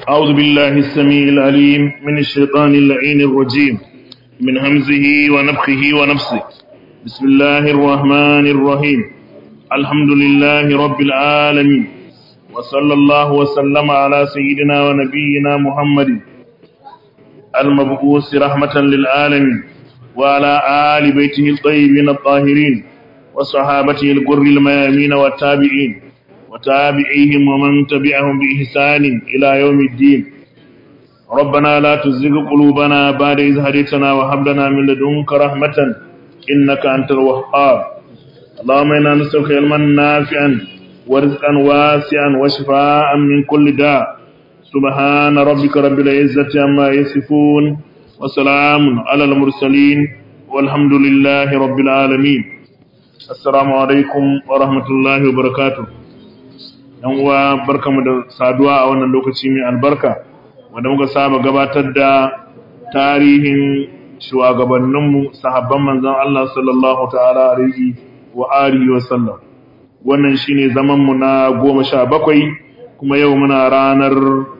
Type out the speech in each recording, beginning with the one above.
أعوذ بالله السميع العليم من الشيطان اللعين الرجيم من همزه ونفخه ونفسه بسم الله الرحمن الرحيم الحمد لله رب العالمين وصلى الله وسلم على سيدنا ونبينا محمد المبعوث رحمة للعالمين وعلى آل بيته الطيبين الطاهرين وصحابته الغر الميامين والتابعين وتابعيهم ومن تبعهم بإحسان إلى يوم الدين ربنا لا تزغ قلوبنا بعد إذ هديتنا وهب لنا من لدنك رحمة إنك أنت الوهاب اللهم إنا نسألك علما نافعا ورزقا واسعا وشفاء من كل داء سبحان ربك رب العزة عما يصفون وسلام على المرسلين والحمد لله رب العالمين السلام عليكم ورحمة الله وبركاته yan uwa barkamu da saduwa a wannan lokaci mai albarka wanda muka saba gabatar da tarihin shugabanninmu sahabban manzon Allah sallallahu ta'ala alaihi wa alihi wa sallam wannan shine zaman mu na 17 kuma yau muna ranar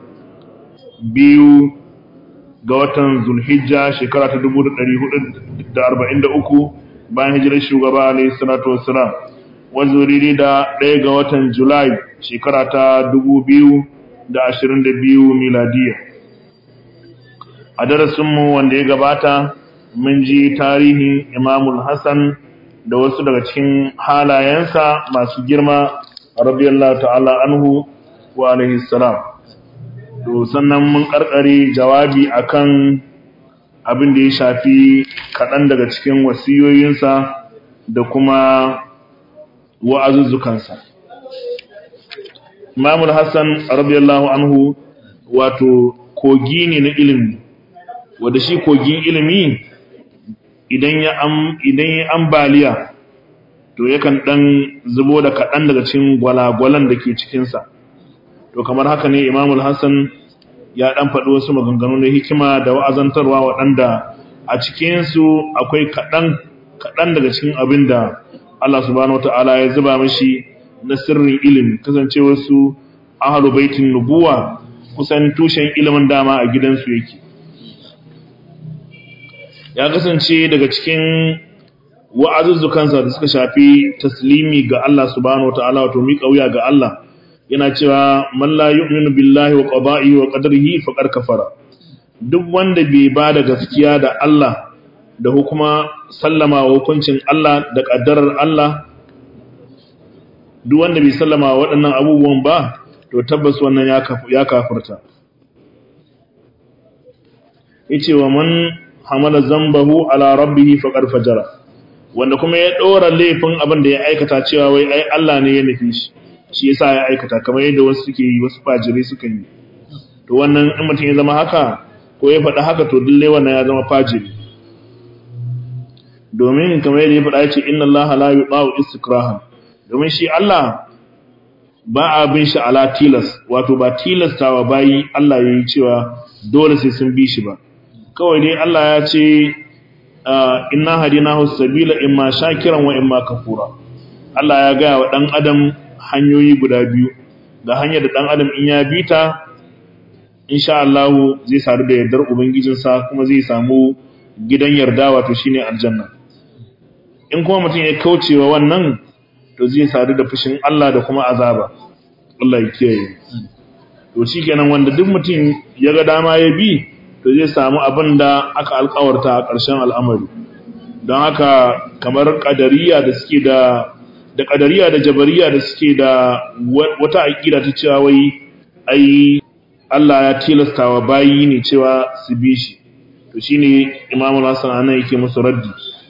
biyu ga watan Zulhijja shekara ta 1443 bayan hijirar shugaba alaihi salatu wassalam wanzu da ɗaya ga watan Julai shekara ta dubu biyu da ashirin da biyu miladiya. A darasinmu wanda ya gabata mun ji tarihin Imamul Hassan da wasu daga cikin halayensa masu girma radiyallahu ta'ala anhu wa alaihi salam. To sannan mun karkare jawabi akan abin da ya shafi kaɗan daga cikin wasiyoyinsa da kuma wa'azuzzukansa. Imamul Hassan radiyallahu anhu wato kogi ne na ilimi, wadda shi kogin ilimi idan ya ambaliya to yakan ɗan zubo da kaɗan daga cikin gwalagwalan da ke cikinsa. To kamar haka ne Imamul Hassan ya ɗan faɗi wasu maganganu na hikima da wa'azantarwa waɗanda a cikinsu akwai kaɗan kaɗan daga cikin abin da Allah subhanahu wata'ala ya zuba mashi na sirrin ilimi kasancewar su ahlu baitin nubuwa kusan tushen ilimin dama a gidansu yake ya kasance daga cikin wa'azuzzukansa da suka shafi taslimi ga Allah subhanahu wata'ala wato miƙa wuya ga Allah yana cewa man la yu'minu billahi wa qada'ihi wa qadarihi faqad kafara duk wanda bai ba da gaskiya da Allah da hukuma sallama wa hukuncin Allah da ƙaddarar Allah duk wanda bai sallama wa waɗannan abubuwan ba to tabbas wannan ya kafurta yace wa man hamala zambahu ala rabbih faqad fajara wanda kuma ya ɗora laifin abin da ya aikata cewa wai ai Allah ne ya nufi shi shi yasa ya aikata kamar yadda wasu suke yi wasu fajirai suka yi to wannan in mutum ya zama haka ko ya faɗa haka to dille wannan ya zama fajiri domin kamar yadda ya faɗa ce inna Allah la yuqa'u istikrahan domin shi Allah ba a bin shi ala tilas wato ba tilastawa bayi Allah yayi cewa dole sai sun bi shi ba kawai dai Allah ya ce inna hadinahu sabila imma shakiran wa imma kafura Allah ya ga wa dan adam hanyoyi guda biyu ga hanyar da dan adam in ya bi ta insha Allah zai sadu da yardar ubangijinsa kuma zai samu gidan yarda wato shine aljanna in kuma mutum ya kaucewa wannan to zai sadu da fushin Allah da kuma azaba Allah ya kiyaye to shikenan wanda duk mutum ya ga dama ya bi to zai samu abin da aka alƙawarta a ƙarshen al'amari don haka kamar ƙadariya da suke da da ƙadariya da jabariya da suke da wata aƙida ta cewa wai ai Allah ya tilastawa bayi ne cewa su bi shi to shine Imam Hassan anan yake musu raddi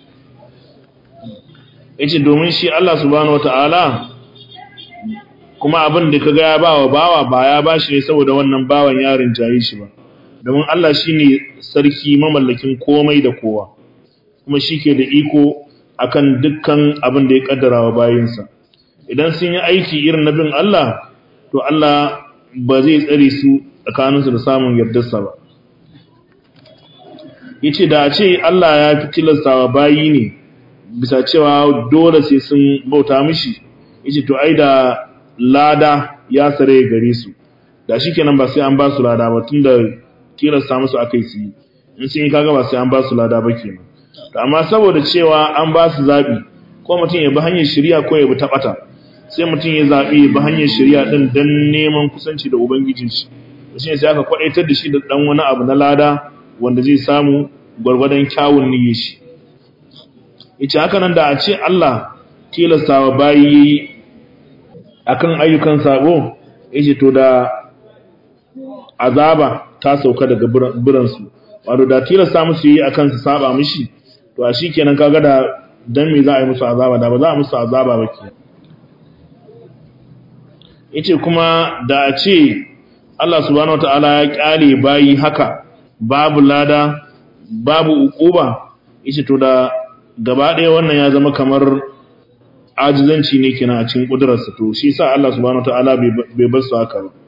yace domin shi Allah subhanahu wataala kuma abin da kaga ya bawa bawa ba ya bashi ne saboda wannan bawan yarin jayi shi ba domin Allah shine sarki mamallakin komai da kowa kuma shike da iko akan dukkan abin da ya kaddara wa bayinsa idan sun yi aiki irin na bin Allah to Allah ba zai tsare su tsakaninsu da samun yardarsa ba yace da a ce Allah ya fi tilastawa bayi ne bisa cewa dole sai sun bauta mishi yace to ai da lada ya sare gare su da shi kenan ba sai an ba su lada ba tunda tilasta musu akai su yi in sun yi kaga ba sai an ba su lada ba kenan amma saboda cewa an ba su zabi ko mutum ya bi hanyar shari'a ko ya bi ta bata sai mutum ya zabi ya bi hanyar shari'a din dan neman kusanci da ubangijin shi shi ne sai aka kwadaitar da shi da dan wani abu na lada wanda zai samu gwargwadon kyawun niyyar shi ita haka nan da a ce Allah tilastawa bayi akan ayyukan sabo yace to da azaba ta sauka daga biransu wato da tilasta musu yi akan su saba mishi to a shikenan kaga da dan me za a yi musu azaba da ba za a musu azaba ba ke yace kuma da a ce Allah subhanahu wataala ya kyale bayi haka babu lada babu ukuba yace to da gaba ɗaya wannan ya zama kamar ajizanci ne kenan a cikin kudurarsa to shi sa Allah subhanahu wataala bai bar su haka ba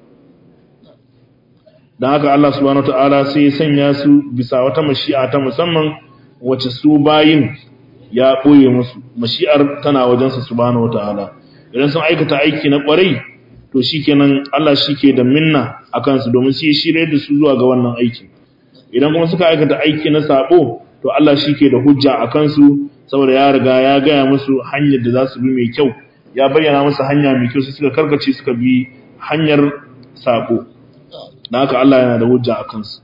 dan haka Allah subhanahu wataala sai ya sanya su bisa wata mashi'a ta musamman wacce su bayin ya boye musu mashi'ar tana wajen sa subhanahu wataala idan sun aikata aiki na kwarai to shikenan Allah shike da minna akan su domin sai shirye da su zuwa ga wannan aikin idan kuma suka aikata aiki na sabo to Allah shike da hujja akan su saboda ya riga ya gaya musu hanyar da za su bi mai kyau ya bayyana musu hanya mai kyau su suka karkace suka bi hanyar sako da haka Allah yana da hujja a kansu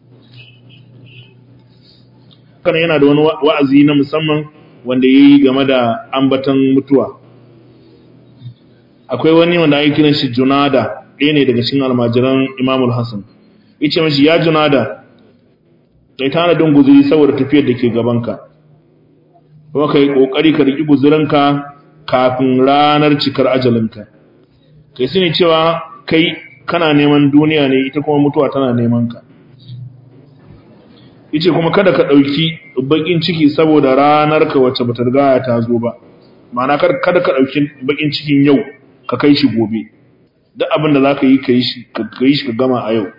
kana yana da wani wa'azi na musamman wanda ya yi game da ambatan mutuwa akwai wani wanda ake kiran shi junada ɗaya ne daga cikin almajiran imamul hassan ya ce mashi ya junada kai tanadin guzuri saboda tafiyar da ke gabanka kuma ka yi ƙoƙari ka riƙi guzurinka kafin ranar cikar ajalinka kai su ne cewa kai kana neman duniya ne ita kuma mutuwa tana neman ka ice kuma kada ka ɗauki baƙin ciki saboda ranar ka wacce bata riga ta zo ba ma'ana kada ka ɗauki baƙin cikin yau ka kai shi gobe duk abin da za ka yi ka yi shi ka gama a yau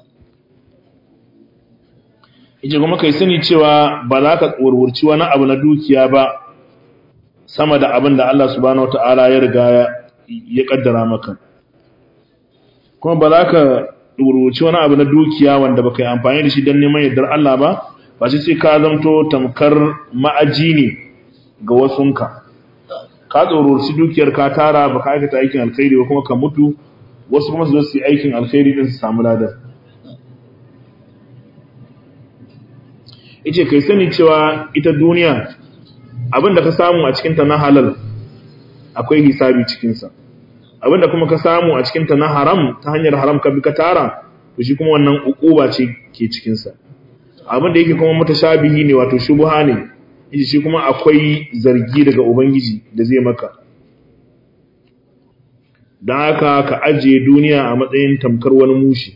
yace kuma kai sani cewa ba za ka warwarci wani abu na dukiya ba sama da abin da Allah subhanahu wataala ya riga ya kaddara maka kuma ba za ka warwarci wani abu na dukiya wanda baka yi amfani da shi don neman yardar Allah ba ba sai ka zamto tamkar ma'aji ne ga wasunka ka tsororci dukiyar ka tara baka aikata aikin alkhairi ba kuma ka mutu wasu kuma su zo su yi aikin alkhairi din su samu ladar yace kai sani cewa ita duniya abinda ka samu a cikinta na halal akwai hisabi cikinsa abinda kuma ka samu a cikinta na haram ta hanyar haram ka bi ka tara to shi kuma wannan ukuba ce ke cikinsa abinda yake kuma mutashabihi ne wato shubha ne yace shi kuma akwai zargi daga ubangiji da zai maka dan haka ka ajiye duniya a matsayin tamkar wani mushi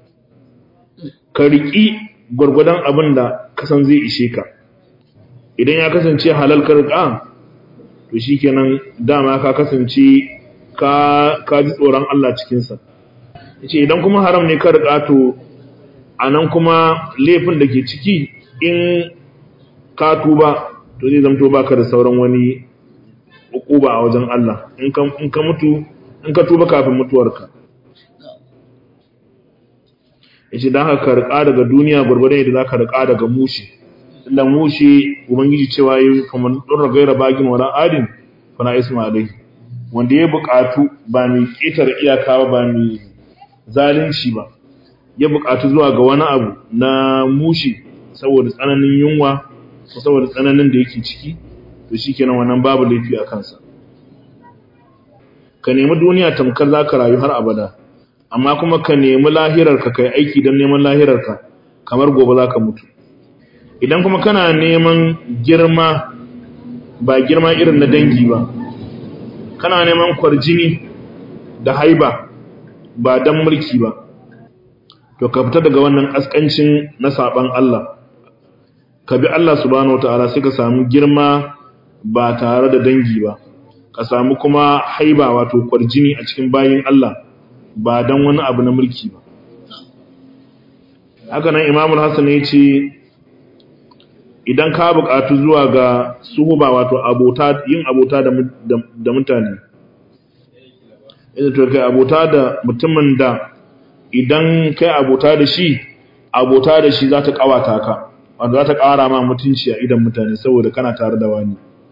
ka riki gwargwadon abin da kasan zai ishe ka idan ya kasance halal ka riƙa to shi kenan dama ka kasance ka ji tsoron Allah cikinsa ce idan kuma haram ne ka riƙa to a nan kuma laifin da ke ciki in ka tuba to zai zamto baka da sauran wani hukuba a wajen Allah in ka mutu in ka tuba kafin mutuwarka yace dan haka riƙa daga duniya gurgurdan yadda zaka riƙa daga mushi illa mushi ubangiji cewa yi kamar dun gaira bagin wala adin fana isma alai wanda ya buƙatu ba mai ƙetar iyaka ba ba mai zalunci ba ya buƙatu zuwa ga wani abu na mushi saboda tsananin yunwa ko saboda tsananin da yake ciki to shikenan wannan babu laifi a kansa ka nemi duniya tamkar zaka rayu har abada amma kuma ka nemi lahirarka kai aiki don neman lahirarka kamar gobe za ka mutu idan kuma kana neman girma ba girma irin na dangi ba kana neman kwarjini da haiba ba don mulki ba to ka fita daga wannan askancin na saban Allah ka bi Allah subhanahu wataala sai ka samu girma ba tare da dangi ba ka samu kuma haiba wato kwarjini a cikin bayin Allah ba don wani abu na mulki ba haka nan imamul hassan ya ce idan ka buƙatu zuwa ga suhuba wato abota yin abota da mutane idan to kai abota da mutumin da idan kai abota da shi abota da shi za ta kawata ka wanda za ta kara ma mutunci a idan mutane saboda kana tare da wani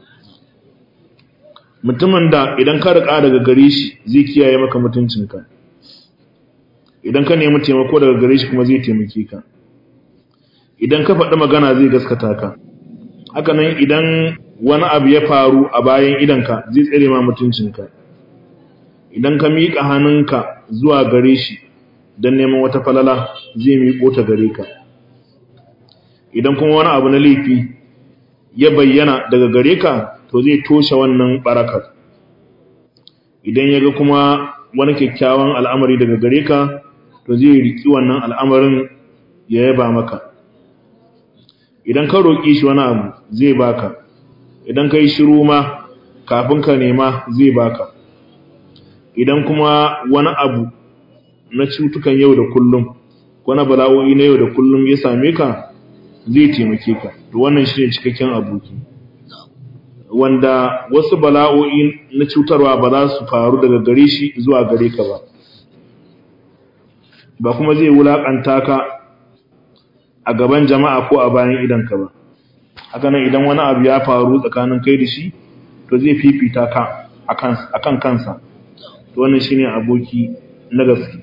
mutumin da idan ka rika daga gare shi zai kiyaye maka mutuncinka idan ka nemi taimako daga gare shi kuma zai taimake ka idan ka faɗi magana zai gaskata ka haka nan idan wani abu ya faru a bayan idanka zai tsere ma mutuncinka idan ka miƙa hannunka zuwa gare shi don neman wata falala zai miƙo ta gare ka idan kuma wani abu na laifi ya bayyana daga gare ka to zai toshe wannan barakar idan ya ga kuma wani kyakkyawan al'amari daga gare ka to zai riki wannan al'amarin ya yaba maka idan ka roƙi shi wani abu zai baka idan ka yi shiru ma kafin ka nema zai baka idan kuma wani abu na cutukan yau da kullum ko na bala'o'i na yau da kullum ya same ka zai taimake ka to wannan shi ne cikakken aboki wanda wasu bala'o'i na cutarwa ba za su faru daga gare shi zuwa gare ka ba ba kuma zai wulakanta ka a gaban jama'a ko a bayan idanka ba haka nan idan wani abu ya faru tsakanin kai da shi to zai fifita ka akan kansa to wannan shine aboki na gaske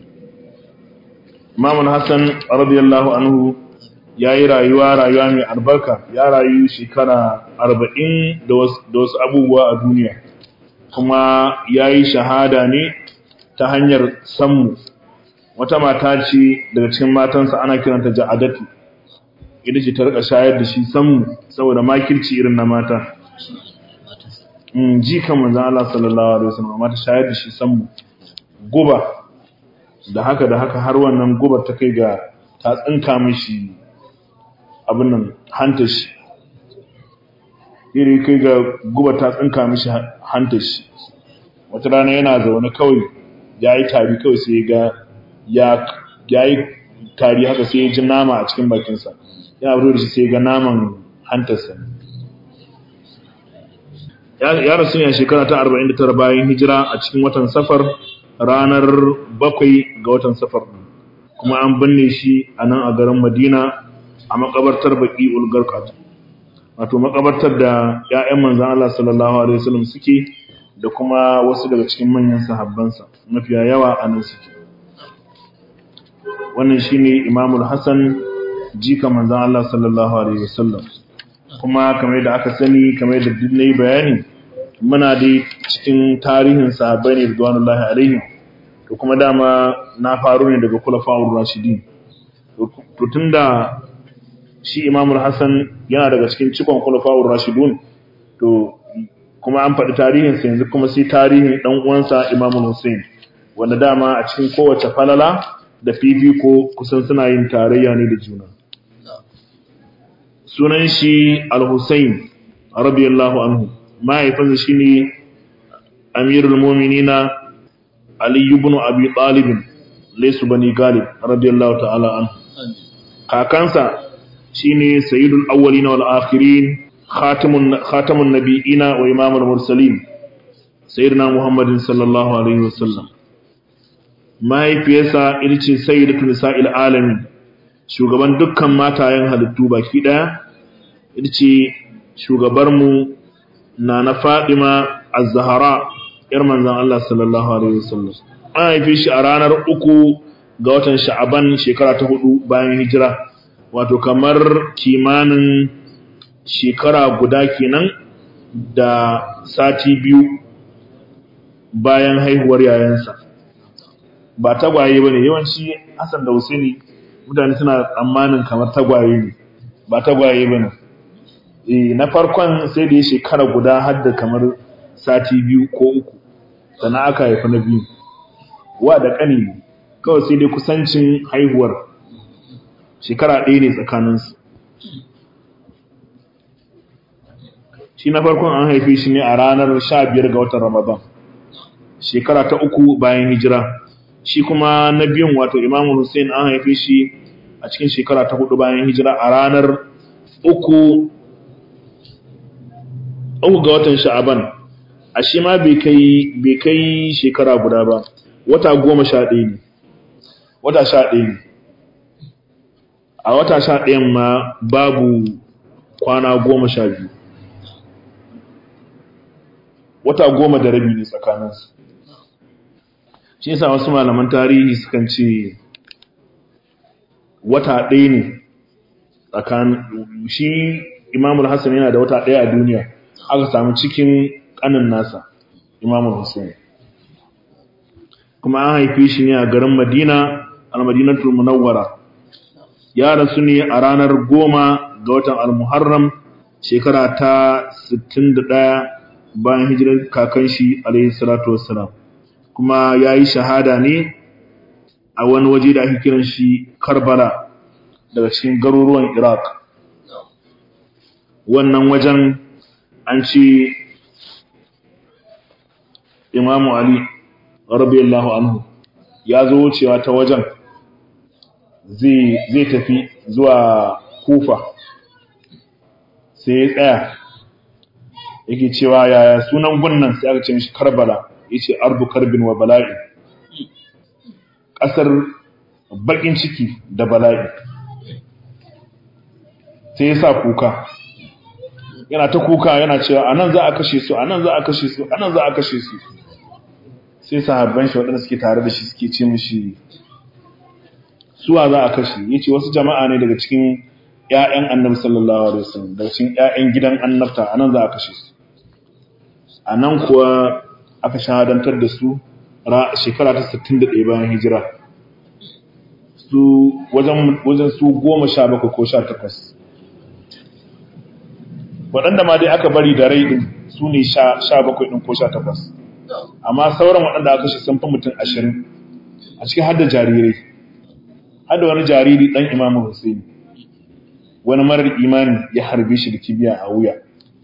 Imam Hassan radiyallahu anhu yayi rayuwa rayuwa mai albarka ya rayu shekara 40 da wasu abubuwa a duniya kuma yayi shahada ne ta hanyar sammu wata mata ce daga cikin matansa ana kiranta ja'adatu ita ce ta rika shayar da shi sammu saboda makirci irin na mata mm ji kan manzon Allah sallallahu alaihi wasallam mata shayar da shi sammu guba da haka da haka har wannan gubar ta kai ga ta tsinka mishi abin nan hantar shi iri kai ga gubar ta tsinka mishi hantar shi wata rana yana zaune kawai ya yi tari kawai sai ga ya yi tari haka sai ya ji nama a cikin bakinsa ya abu da shi sai ga naman hantarsa ya rasu ne a shekara ta 49 bayan hijira a cikin watan safar ranar bakwai ga watan safar kuma an binne shi a nan a garin madina a makabartar baki ulgarkat wato makabartar da 'ya'yan manzan Allah sallallahu alaihi wasallam suke da kuma wasu daga cikin manyan sahabbansa mafiya yawa a nan suke wannan shine imamul hasan jika manzan Allah sallallahu alaihi wasallam kuma kamar yadda aka sani kamar yadda duk nayi bayani muna dai cikin tarihin sahabbai ne ridwanullahi alaihim to kuma dama na faru ne daga kulafa'ur rashidin to tunda shi imamul hasan yana daga cikin cikon kulafa'ur rashidun to kuma an faɗi tarihinsa yanzu kuma sai tarihin ɗan uwansa imamul hussein wanda dama a cikin kowace falala da fifiko kusan suna yin tarayya ne da juna sunan shi al-hussein radiyallahu anhu mahaifinsa shine amirul mu'minina ali ibn abi talib laysu bani galib radiyallahu ta'ala anhu kakansa shine sayyidul awwalin wal akhirin khatamun khatamun nabiyina wa imamul mursalin sayyidina muhammadin sallallahu alaihi wasallam mahaifiyarsa ita ce sayyidatu nisa'il alamin shugaban dukkan matayen halittu baki daya ita ce shugabar mu nana fadima az-zahra yar manzon Allah sallallahu alaihi wasallam an haife shi a ranar uku ga watan sha'aban shekara ta hudu bayan hijira wato kamar kimanin shekara guda kenan da sati biyu bayan haihuwar yayansa ba tagwaye ba ne yawanci hassan da husaini mutane suna tsammanin kamar tagwaye ne ba tagwaye ba ne na farkon sai da ya shekara guda har da kamar sati biyu ko uku sannan aka haifi na biyu wa da ƙani ne kawai sai dai kusancin haihuwar shekara ɗaya ne tsakaninsu shi na farkon an haife shi ne a ranar sha biyar ga watan ramadan shekara ta uku bayan hijira shi kuma na biyun wato imamu hussein an haife shi a cikin shekara ta hudu bayan hijira a ranar uku uku ga watan sha'aban a shi ma bai kai shekara guda ba wata goma sha ɗaya ne wata sha ɗaya ne a wata sha ɗayan ma babu kwana goma sha biyu wata goma da rabi ne tsakaninsu shi yasa wasu malaman tarihi sukan ce wata ɗaya ne tsakanin shi imamul hassan yana da wata ɗaya a duniya aka samu cikin ƙanin nasa imamul hassan kuma an haife shi ne a garin madina al-madinatul munawwara ya rasu ne a ranar goma ga watan al-muharram shekara ta 61 bayan hijirar kakan shi alayhi salatu wassalam kuma ya yi shahada ne a wani waje da ake kiran shi karbala daga cikin garuruwan iraq wannan wajen an ce imamu ali rabiyallahu anhu ya zo wucewa ta wajen zai tafi zuwa kufa sai ya tsaya yake cewa yaya sunan gunnan sai aka ce mishi karbala yace ardu karbin wa bala'i kasar bakin ciki da bala'i sai ya sa kuka yana ta kuka yana cewa anan za a kashe su anan za a kashe su anan za a kashe su sai sahabban shi waɗanda suke tare da shi suke ce mishi suwa za a kashe yace wasu jama'a ne daga cikin ƴaƴan annabi sallallahu alaihi wasallam daga cikin ƴaƴan gidan annabta anan za a kashe su anan kuwa aka shahadantar da su shekara ta 61 bayan hijira su wajen wajen su 17 ko 18 waɗanda ma dai aka bari da rai din su ne 17 din ko 18 amma sauran waɗanda aka shi sun fi mutum 20 a cikin hadda jarirai hadda wani jariri ɗan imamu Hussein wani marar imani ya harbe shi da kibiya a wuya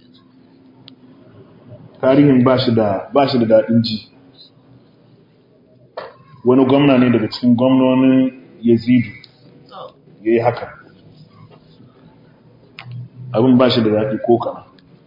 tarihin ba shi da daɗin ji wani gwamna ne daga cikin gwamnonin yazidu ya yi haka abin ba shi da daɗi ko kama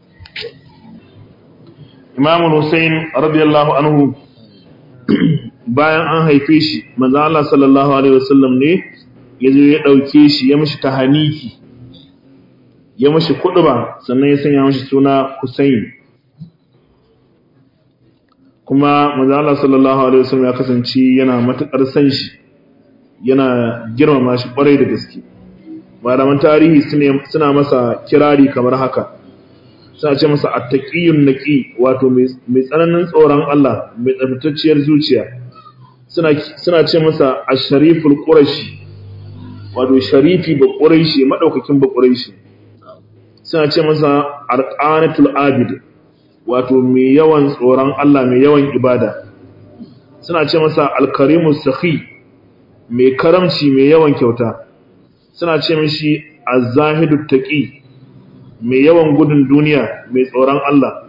imamun hussein radiyallahu anhu bayan an haife shi manzan Allah sallallahu Alaihi wasallam ne ya zo ya ɗauke shi ya mashi tahaniki ya mashi kuɗu ba sannan ya sanya mashi suna hussein kuma manzo Allah sallallahu alaihi wasallam ya kasance yana matukar san shi yana girmama shi kwarai da gaske malaman tarihi suna masa kirari kamar haka suna ce masa attaqiyun naqi wato mai tsananin tsoron Allah mai tsabtacciyar zuciya suna suna ce masa ashariful qurashi wato sharifi ba quraishi madaukakin ba quraishi suna ce masa arqanatul abid wato mai yawan tsoron Allah mai yawan ibada suna ce masa alkarimus sakhi mai karamci mai yawan kyauta suna ce mishi az-zahidut taqi mai yawan gudun duniya mai tsoron Allah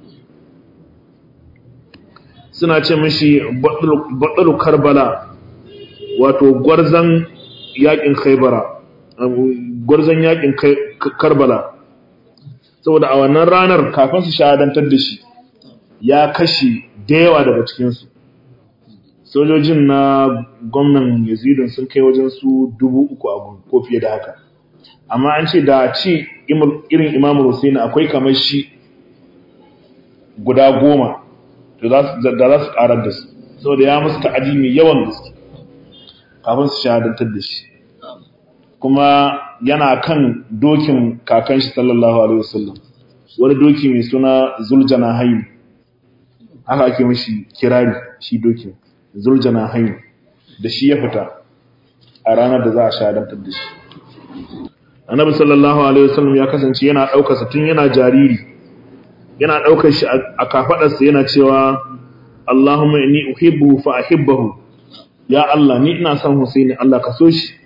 suna ce mishi baɗalu karbala wato gwarzan yakin khaybara gwarzan yakin karbala saboda a wannan ranar kafin su shahadantar da shi ya kashe da yawa daga cikinsu sojojin na gwamnan yazidun sun kai wajen su dubu uku a ko fiye da haka amma an ce da ci irin imamu Hussein akwai kamar shi guda goma da za su karar da su saboda ya musu ta'adi mai yawan gaske kafin su shahadantar da shi kuma yana kan dokin kakan shi sallallahu alaihi wasallam wani doki mai suna zuljana hayu haka ake mashi kirari shi dokin zuljana hayu da shi ya fita a ranar da za a shahadantar da shi annabi sallallahu alaihi wasallam ya kasance yana daukar sa tun yana jariri yana daukar shi a kafadarsa yana cewa Allahumma inni uhibbu fa ahibbahu ya Allah ni ina son Husaini Allah ka so shi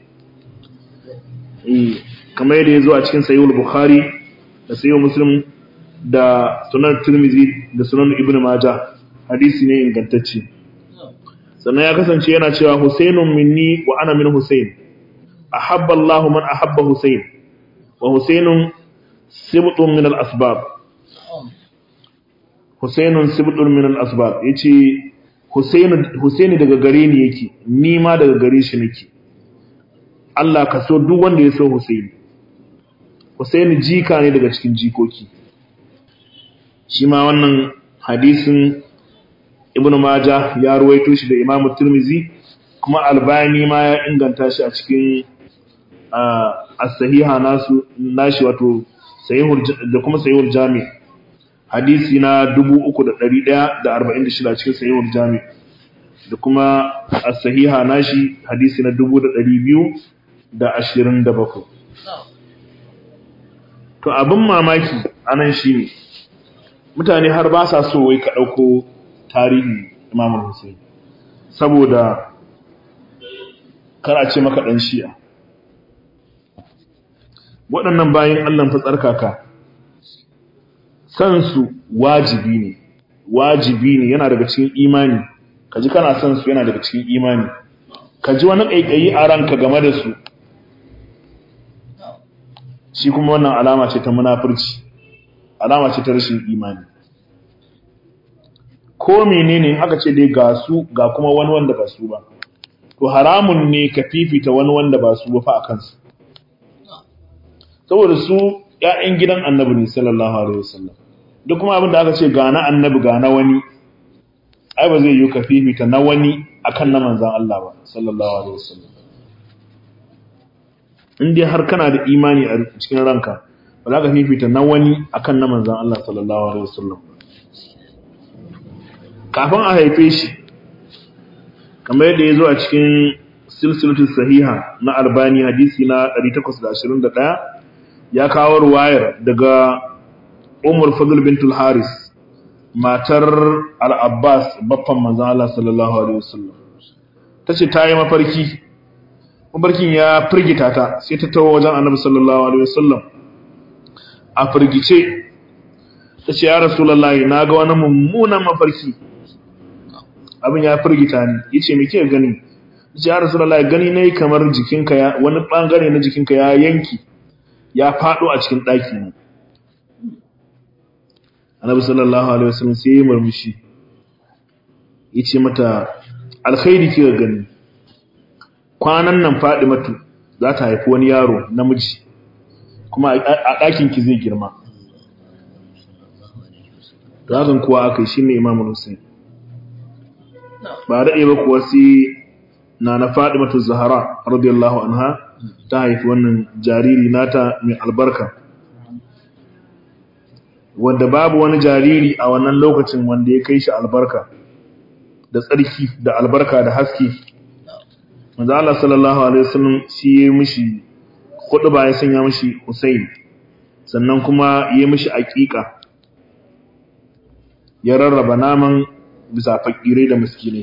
kamar yadda ya zo a cikin sayyul bukhari da sayyul muslim da sunan tirmizi da sunan ibn majah hadisi ne ingantacce sannan ya kasance yana cewa husainun minni wa ana min husain ahabba Allah man ahabba husain wa husainun sibtun min al-asbab husainun sibtun min al-asbab yace Husaini daga gare ni yake ni ma daga gare shi nake Allah ka so duk wanda ya so Husaini Husaini jika ne daga cikin jikoki shi ma wannan hadisin Ibn Majah ya ruwaito shi da Imam Tirmidhi kuma Albani ma ya inganta shi a cikin as-sahiha nasu nashi wato sahihul da kuma sahihul jami' hadisi na 3146 cikin sahihul jami' da kuma as-sahiha nashi hadisi na 2227 to abin mamaki anan shine mutane har ba sa so wai ka dauko tarihi Imam Hussein saboda kara ce maka dan shi'a waɗannan bayan Allah fa tsarkaka san su wajibi ne wajibi ne yana daga cikin imani kaji kana san su yana daga cikin imani kaji wani kaikayi a ranka game da su shi kuma wannan alama ce ta munafurci alama ce ta rashin imani ko menene aka ce dai ga su ga kuma wani wanda ba su ba to haramun ne ka fifita wani wanda ba su ba fa a kansu saboda su ‘ya'yan gidan annabi ne sallallahu Alaihi wasallam duk kuma abin da aka ce ga na annabi ga na wani ai ba zai yi ka fifita na wani akan na manzan Allah ba sallallahu Alaihi wasallam in dai har kana da imani a cikin ranka ba za ka fifita na wani akan na manzan Allah sallallahu Alaihi wasallam kafin a haife shi kamar yadda ya zo a cikin silsilatu sahiha na albani hadisi na 821 ya kawo ruwayar daga Umar Fadl bintul Haris matar Al-Abbas baffan manzon Allah sallallahu alaihi wasallam tace ta yi mafarki mafarkin ya firgita ta sai ta tawo wajen Annabi sallallahu alaihi wasallam a firgice tace ya Rasulullahi naga wani mummunan mafarki abin ya firgita ni yace me kike gani yace ya Rasulullahi gani nayi kamar jikinka ya wani bangare na jikinka ya yanki ya faɗo a cikin ɗaki ne. Annabi sallallahu Alaihi wasallam sai ya murmushi, ya ce mata, Alkhairi kika gani, kwanan nan faɗi matu za ta haifi wani yaro namiji, kuma a ɗakinki zai girma. Zagan kuwa aka yi shi ne Imam Hussein. Ba daɗe ba kuwa sai na na faɗi matu Zahara, radiyallahu anha, ta haifi wannan jariri nata mai albarka wanda babu wani jariri a wannan lokacin wanda ya kai shi albarka da tsarki da albarka da haske manzo Allah sallallahu alaihi wasallam shi ya mishi ba ya sanya mishi Hussein sannan kuma ya mishi aqiqa ya rarraba naman bisa fakirai da miskinai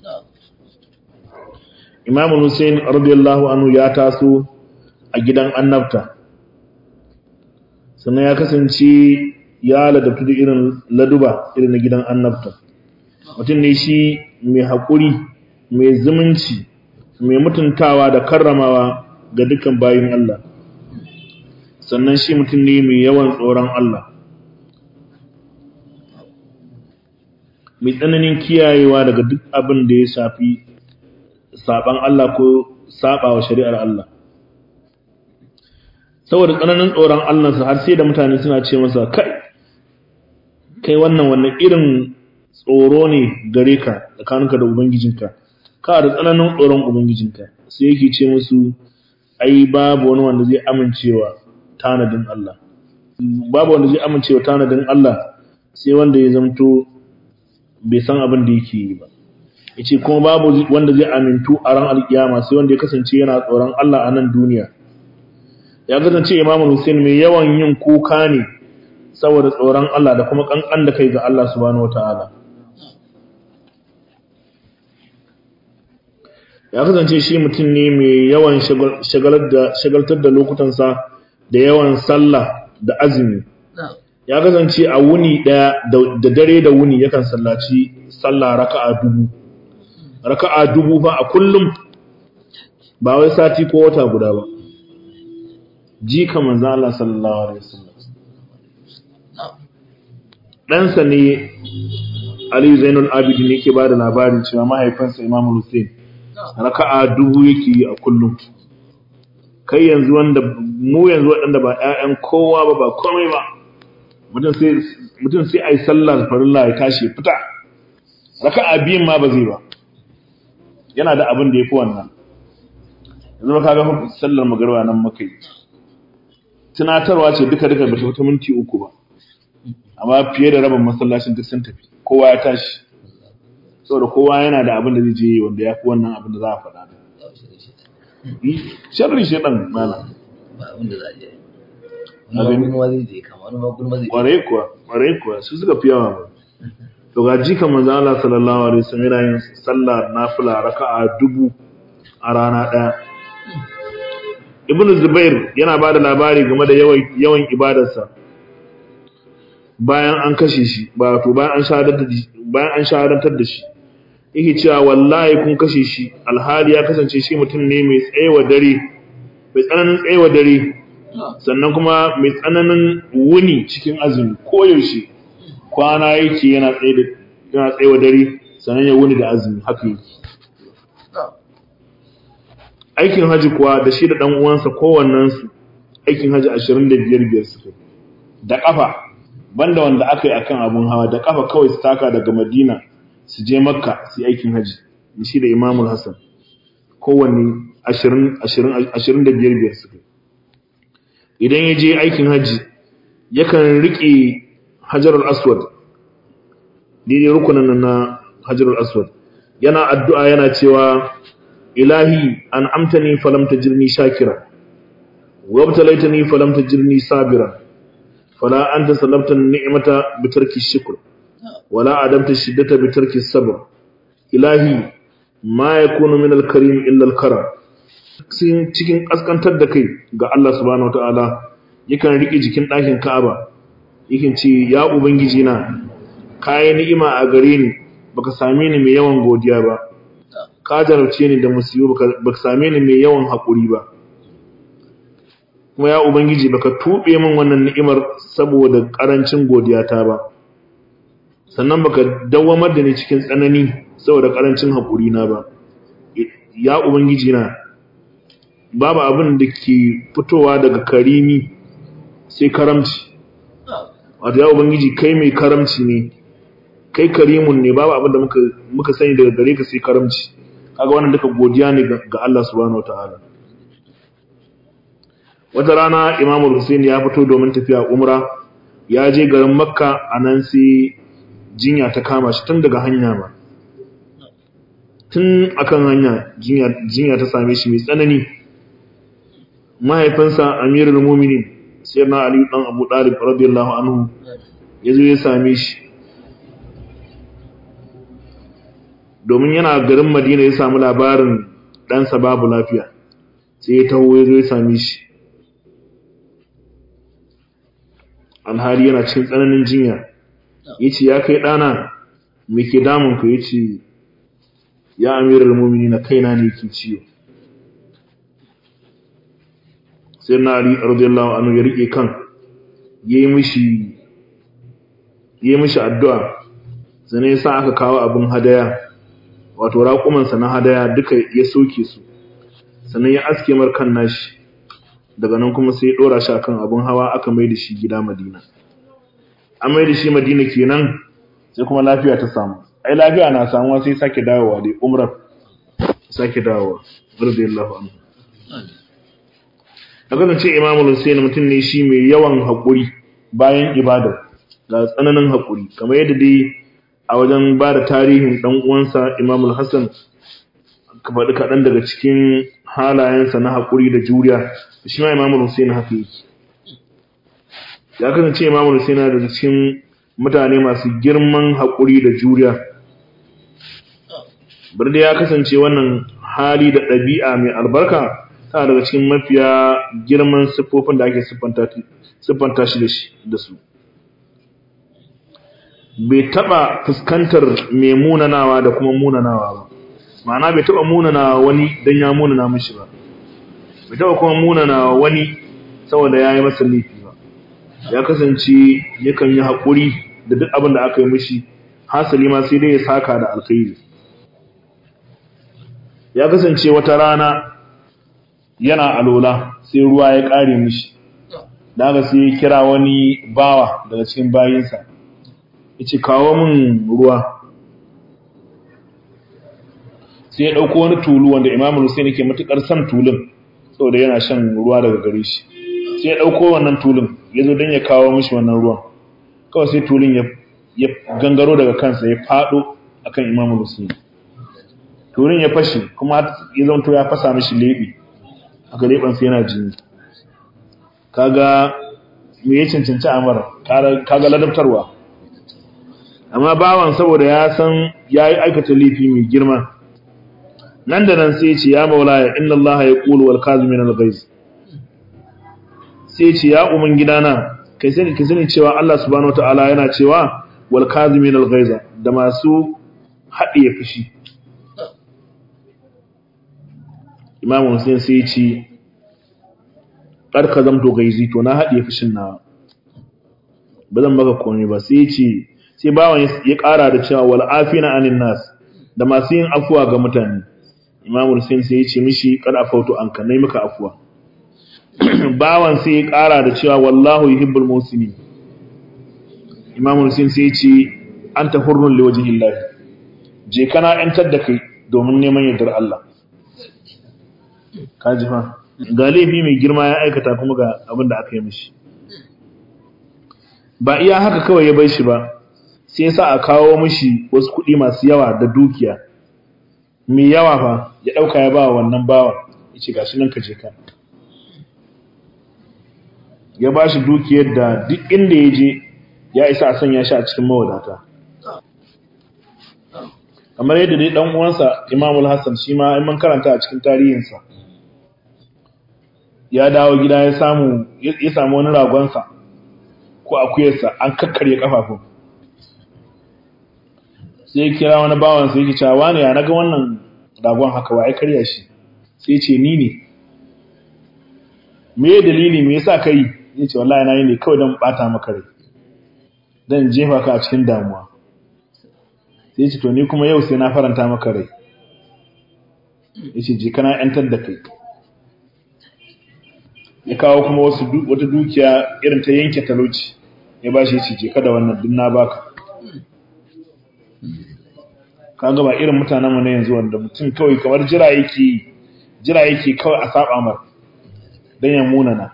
Imam Hussein radiyallahu anhu ya taso a gidan annabta sannan ya kasance ya ladabtu da irin laduba irin na gidan annabta mutum ne shi mai haƙuri mai zumunci mai mutuntawa da karramawa ga dukkan bayin Allah sannan shi mutum ne mai yawan tsoron Allah mai tsananin kiyayewa daga duk abin da ya shafi saban Allah ko saba wa shari'ar Allah saboda tsananin tsoron Allah har sai da mutane suna ce masa kai kai wannan wannan irin tsoro ne gare ka tsakaninka da ubangijinka ka da tsananin tsoron ubangijinka sai yake ce musu ai babu wani wanda zai amincewa tanadin Allah babu wanda zai amincewa tanadin Allah sai wanda ya zamto bai san abin da yake yi ba yace kuma babu wanda zai amintu a ran alkiyama sai wanda ya kasance yana tsoron Allah a nan duniya ya kasance Imam Hussein mai yawan yin kuka ne saboda tsoron Allah da kuma kankan da kai ga Allah subhanahu wataala ya kasance shi mutum ne mai yawan shagaltar da lokutansa da yawan sallah da azumi ya kasance a wuni daya da dare da wuni yakan sallaci sallah raka'a dubu raka'a dubu fa a kullum ba wai sati ko wata guda ba jika manzo Allah sallallahu alaihi wasallam ɗansa ne Ali Zainul Abidin yake bada labarin cewa mahaifinsa Imam Hussein raka'a dubu yake yi a kullum kai yanzu wanda mu yanzu waɗanda ba ƴaƴan kowa ba ba komai ba mutum sai mutum sai ai sallar farilla ya tashi fita raka'a biyun ma ba zai ba yana da abin da yafi wannan yanzu ba kaga sallar magariba nan muka yi tunatarwa ce duka duka bata wata minti uku ba amma fiye da rabin masallacin duk sun tafi kowa ya tashi saboda kowa yana da abin da zai je wanda ya fi wannan abin da za a faɗa da sharri shaɗan mana ba abin da za a je wani gulma zai je kama wani ma gulma zai je ƙwarai kuwa ƙwarai kuwa su suka fi yawa ba to ga jika manzo Allah sallallahu alaihi wasallam yana yin sallar nafila raka'a dubu a rana ɗaya Ibn Zubair yana ba da labari game da yawan yawan ibadarsa bayan an kashe shi ba to bayan an shahadantar da shi bayan an shahadantar da shi yake cewa wallahi kun kashe shi alhali ya kasance shi mutum ne mai tsayewa dare mai tsananin tsayewa dare sannan kuma mai tsananin wuni cikin azumi koyaushe kwana yake yana tsaye da yana tsayewa dare sannan ya wuni da azumi haka yake aikin haji kuwa da shi da dan uwansa kowannensu aikin haji 25 biyar suka da kafa banda wanda aka yi akan abun hawa da kafa kawai su taka daga Madina su je Makka su yi aikin haji shi da Imamul Hassan kowanne 20 20 25 biyar suka idan ya je aikin haji yakan rike Hajarul Aswad daidai rukunin nan na Hajarul Aswad yana addu'a yana cewa ilahi an amtani falam tajirni shakira wa abtalaitani falam tajirni sabira فلا أنت سلبت النعمة بترك الشكر ولا عدمت الشدة بترك الصبر إلهي ما يكون من الكريم إلا الكرم cikin kaskantar da kai ga Allah subhanahu wataala yakan rike jikin ɗakin Ka'aba yakan ce ya ubangiji na kai ni'ima a gare ni baka same ni mai yawan godiya ba ka jarabce ni da musibu baka same ni mai yawan haƙuri ba kuma ya ubangiji baka tube min wannan ni'imar saboda karancin godiyata ba sannan baka dawamar da ni cikin tsanani saboda karancin hakuri na ba ya ubangiji na babu abin da ke fitowa daga karimi sai karamci wato ya ubangiji kai mai karamci ne kai karimun ne babu abin da muka muka sani daga gare ka sai karamci kaga wannan duka godiya ne ga Allah subhanahu wataala wata rana imamu Hussein ya fito domin tafiya umra ya je garin makka a nan sai jinya ta kama shi tun daga hanya ba tun akan hanya jinya ta same shi mai tsanani mahaifinsa amirul muminin sai na ali dan abu dalib radiyallahu anhu ya zo ya same shi domin yana garin madina ya samu labarin ɗansa babu lafiya sai ya taho ya zo ya same shi alhali yana cikin tsananin jinya ya ce ya kai ɗana me ke damunka ya ce ya amirar mumini na kaina ne ke ciwo sai na ali radiyallahu anhu ya rike kan yayi mishi yayi mishi addu'a sannan yasa aka kawo abin hadaya wato raƙumansa na hadaya duka ya soke su sannan ya aske mar kan nashi daga nan kuma sai ya dora shi akan abin hawa aka mai da shi gida Madina an mai da shi Madina kenan sai kuma lafiya ta samu ai lafiya na samuwa sai sake dawowa dai umrar sake dawowa radiyallahu anhu daga ce Imam Hussein mutum ne shi mai yawan haƙuri bayan ibada ga tsananin haƙuri kamar yadda dai a wajen ba da tarihin ɗan uwansa Imam Hassan ka faɗi kaɗan daga cikin halayensa na haƙuri da juriya shi ma Imam Hussein haka yake ya kasance Imam Hussein daga cikin mutane masu girman haƙuri da juriya birni ya kasance wannan hali da ɗabi'a mai albarka ta daga cikin mafiya girman siffofin da ake siffanta shi da su bai taɓa fuskantar mai munanawa da kuma munanawa ba ma'ana bai taɓa munanawa wani don ya munana mishi ba bai taɓa kuma munanawa wani saboda ya yi masa laifi ba ya kasance yakan yi haƙuri da duk abin da aka yi mishi hasali ma sai dai ya saka da alkhairi ya kasance wata rana yana alola sai ruwa ya kare mishi daga sai ya kira wani bawa daga cikin bayinsa ya ce kawo min ruwa sai ya ɗauko wani tulu wanda imamu Hussein yake matuƙar son tulun saboda yana shan ruwa daga gare shi sai ya ɗauko wannan tulun ya zo don ya kawo mishi wannan ruwan kawai sai tulun ya gangaro daga kansa ya faɗo akan imamu Hussein tulun ya fashe kuma ya zanto ya fasa mishi leɓe aka leɓansa yana jini kaga me ya cancanci amara kaga ladabtarwa amma bawan saboda ya san ya yi aikata laifi mai girma nan da nan sai ce ya maulaya inna allaha ya ƙulu wal kazimin al-ghaiz sai ce ya umin gidana kai sani ka sani cewa Allah subhanahu wataala yana cewa wal kazimin al-ghaiza da masu haɗiye fushi Imam Hussein sai ya ce kar ka zamto gaizi to na haɗiye fushin nawa ba zan maka komai ba sai ya ce sai bawan ya ƙara da cewa wal afina anin nas da masu yin afuwa ga mutane Imam Hussein sai ya ce mishi kad afautu anka nayi maka afuwa bawan sai ya ƙara da cewa wallahu yuhibbul muslimin Imam Hussein sai ya ce anta hurrun liwajhillah je kana yantar da kai domin neman yardar Allah kaji fa ga laifi mai girma ya aikata kuma ga abin da aka yi mishi ba iya haka kawai ya bai shi ba sai ya sa a kawo mishi wasu kuɗi masu yawa da dukiya mai yawa fa ya ɗauka ya ba wannan bawa ya ce gashi nan ka je ka ya ba shi dukiyar da duk inda ya je ya isa a sanya shi a cikin mawadata kamar yadda dai ɗan uwansa imamul hassan shi ma in man karanta a cikin tarihinsa ya dawo gida ya samu ya samu wani ragonsa ko akuyarsa an kakkarye kafafun sai kira wani bawan sai yake cewa wani ya naga wannan ragon haka wa ya karya shi sai ce ni ne me dalili me yasa kai ya ce wallahi na yi ne kawai don bata maka rai dan jefa ka a cikin damuwa sai ce to ni kuma yau sai na faranta maka rai ya ce je kana yantar da kai ya kawo kuma wasu wata dukiya irin ta yanke talauci ya ba shi ya ce je ka da wannan duk na baka kaga ba irin mutanen mu ne yanzu wanda mutum kawai kamar jira yake jira yake kawai a saba mar dan ya munana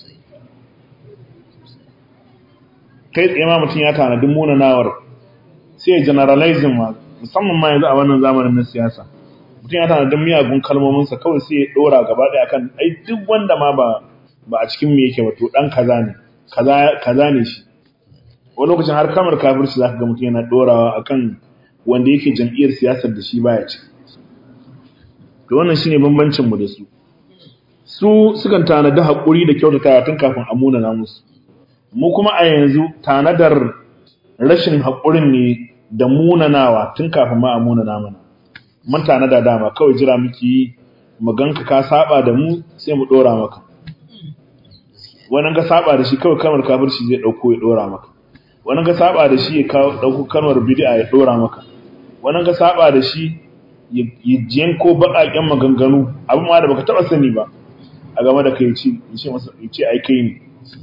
kai tsaye ma mutum ya tanadi munanawar sai ya generalizing ma musamman ma yanzu a wannan zamanin na siyasa mutum ya tanadi miyagun kalmominsa kawai sai ya dora gaba ɗaya akan ai duk wanda ma ba ba a cikin me yake ba to dan kaza ne kaza kaza ne shi wani lokacin har kamar kafirci zaka ga mutum yana dorawa akan wanda yake jam'iyyar siyasar da shi baya ci to wannan shine bambancin mu da su su sukan tanadi hakuri da kyautatawa tun kafin a munana musu mu kuma a yanzu tanadar rashin hakurin ne da munanawa tun kafin ma a munana mana mun tanada dama kawai jira muke yi mu ganka ka saba da mu sai mu dora maka wannan ka saba da shi kawai kamar kafirci zai dauko ya dora maka wannan ka saba da shi ya kawo dauko kanwar bid'a ya dora maka wannan ka saba da shi ya jiyan ko bakaken maganganu abin ma da baka taba sani ba a game da kai ci yace masa yace ai kai ne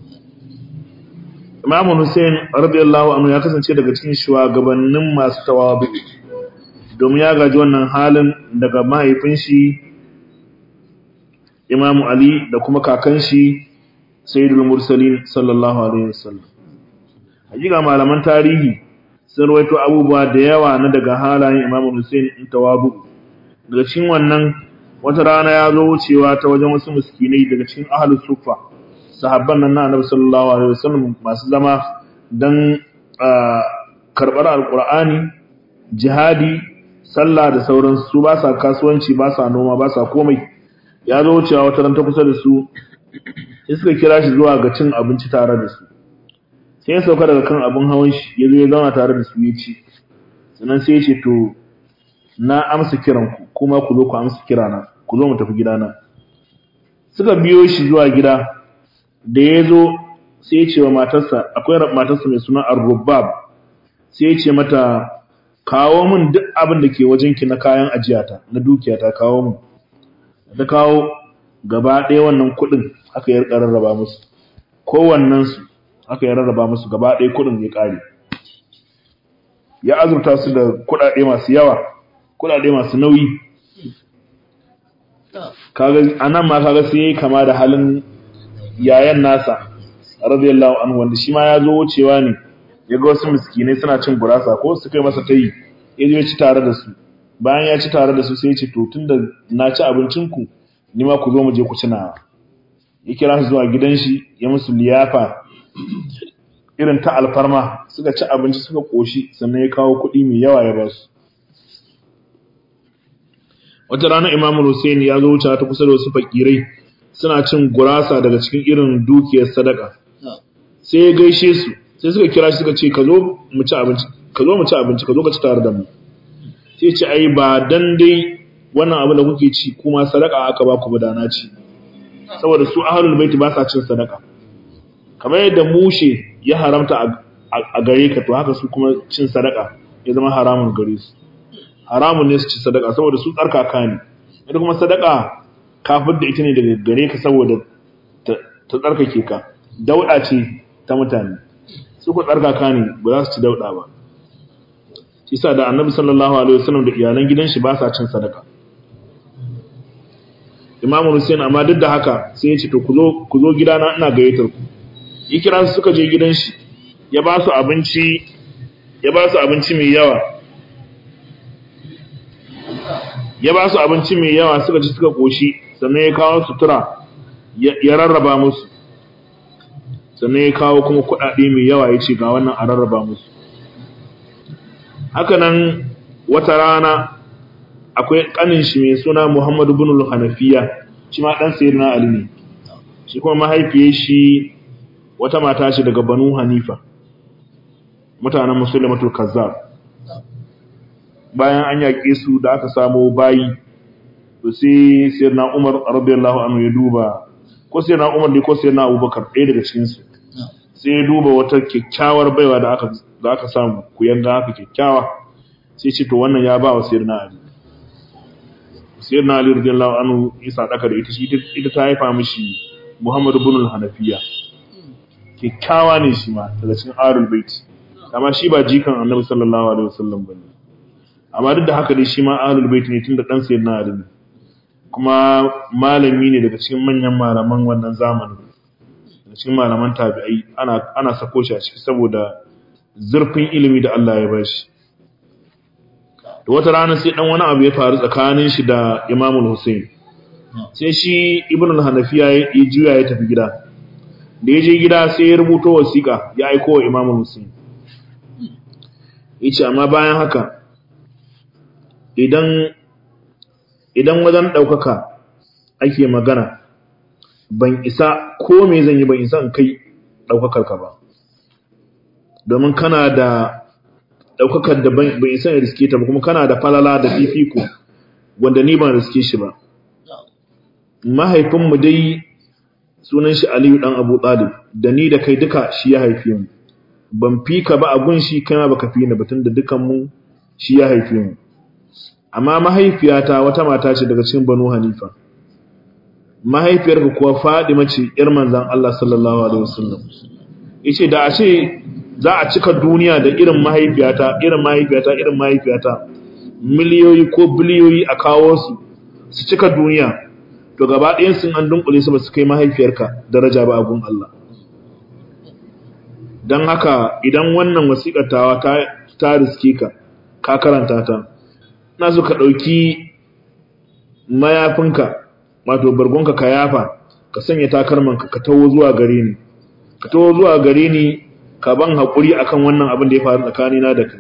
Imam Hussein radiyallahu anhu ya kasance daga cikin shugabannin masu tawabu domin ya gaji wannan halin daga mahaifin shi Imam Ali da kuma kakan shi Sayyidul Mursalin sallallahu alaihi wasallam hakika malaman tarihi sun rawaito abubuwa da yawa na daga halayen Imam Hussein in tawabu daga cikin wannan wata rana ya zo wucewa ta wajen wasu miskinai daga cikin ahlus sufa sahabban nan na Annabi sallallahu alaihi wasallam masu zama dan karbar alqur'ani jihadi sallah da sauran su ba sa kasuwanci ba sa noma ba sa komai ya zo wucewa wata ran ta kusa da su sai suka kira shi zuwa ga cin abinci tare da su sai ya sauka daga kan abin hawan shi ya zo ya zauna tare da su ya ci sannan sai ya ce to na amsa kiran ku kuma ku zo ku amsa kirana ku zo mu tafi gidana suka biyo shi zuwa gida da ya zo sai ya ce wa matarsa akwai matarsa mai suna ar-rubbab sai ya ce mata kawo min duk abin da ke wajenki na kayan ajiyata na dukiyata kawo min ta kawo gaba ɗaya wannan kuɗin aka yi rarraba musu kowannensu aka yi rarraba musu gaba ɗaya kuɗin ya ƙare ya azurta su da kuɗaɗe masu yawa kuɗaɗe masu nauyi kaga anan ma kaga sai yayi kama da halin yayan nasa radiyallahu anhu wanda shi ma ya zo wucewa ne ya ga wasu miskinai suna cin gurasa ko su kai masa tayi ya zo ya ci tare da su bayan ya ci tare da su sai ya ce to tunda na ci abincin ku ni ma ku zo mu je ku ci nawa ya kira su zuwa gidan shi ya musu liyafa irin ta alfarma suka ci abinci suka koshi sannan ya kawo kuɗi mai yawa ya ba su wata rana Imam Hussein ya zo wuce ta kusa da wasu fakirai suna cin gurasa daga cikin irin dukiyar sadaka sai ya gaishe su sai suka kira shi suka ce ka zo mu ci abinci ka zo mu ci abinci ka zo ka ci tare da mu sai ce ai ba dan dai wannan abin da kuke ci kuma sadaka aka ba ku ba da na ci saboda su ahlul bait ba sa cin sadaka kamar yadda mushe ya haramta a gare ka to haka su kuma cin sadaka ya zama haramun gare su haramun ne su ci sadaka saboda su tsarkaka ne ita kuma sadaka kafir da ita ne daga gare ka saboda ta tsarkake ka dauda ce ta mutane su ku tsarkaka ne ba za su ci dauda ba shi sa da annabi sallallahu alaihi wasallam da iyalan gidan shi ba sa cin sadaka imamu Hussein amma duk da haka sai ya ce to ku zo ku zo gidana ina gayyatar ku yi kira su suka je gidan shi ya ba su abinci ya ba su abinci mai yawa ya ba su abinci mai yawa suka ci suka koshi sannan ya kawo sutura ya rarraba musu sannan ya kawo kuma kuɗaɗe mai yawa ya ce ga wannan a rarraba musu haka nan wata rana akwai ƙanin shi mai suna muhammadu bin hanafiya shi ma ɗan sayar na ali ne shi kuma mahaifiyar shi wata mata ce daga banu hanifa mutanen musulmatul kazzab bayan an yaƙe su da aka samo bayi to sai sayyidina Umar radiyallahu anhu ya duba ko sayyidina Umar ne ko sayyidina Abubakar ɗaya daga cikin su sai ya duba wata kyakkyawar baiwa da aka da aka samu ku yanga haka kyakkyawa sai ce to wannan ya ba wa sayyidina Ali sayyidina Ali radiyallahu anhu ya sadaka da ita shi ita ta haifa mishi Muhammad ibn al-Hanafiya kyakkyawa ne shi ma daga cikin Ahlul Bait amma shi ba jikan Annabi sallallahu alaihi wasallam bane amma duk da haka dai shi ma ahlul bait ne tunda dan sayyidina ali ne kuma malami ne daga cikin manyan malaman wannan zamanin daga cikin malaman tabi'ai ana ana sako shi a ciki saboda zurfin ilimi da Allah ya bashi to wata rana sai dan wani abu ya faru tsakanin shi da Imam Hussein sai shi Ibn al-Hanafiya ya juya ya tafi gida da ya je gida sai ya rubuto wasiƙa ya aika wa Imam Hussein yace amma bayan haka idan idan wajen ɗaukaka ake magana ban isa ko me zan yi ban isa in kai ɗaukakar ka ba domin kana da ɗaukakar da ban isa in riske ta ba kuma kana da falala da fifiko wanda ni ban riske shi ba mahaifinmu dai sunan shi Aliyu dan Abu Talib da ni da kai duka shi ya haife mu ban fi ka ba a gun shi kai ma baka fi ni batun da dukan mu shi ya haife mu amma mahaifiyata wata mata ce daga cikin Banu Hanifa mahaifiyarka kuwa Fadima ce ƴar manzon Allah sallallahu alaihi wasallam yace da a ce za a cika duniya da irin mahaifiyata irin mahaifiyata irin mahaifiyata miliyoyi ko biliyoyi a kawo su su cika duniya to gaba ɗayan sun an dunkule su ba su kai mahaifiyarka daraja ba a gun Allah don haka idan wannan wasiƙar tawa ta, ta riske ka ka karanta ta na so ka ɗauki mayafinka wato bargonka ka yafa ka sanya takalmanka ka taho zuwa gare ni ka taho zuwa gare ni ka ban haƙuri akan wannan abin da ya faru tsakanina da kai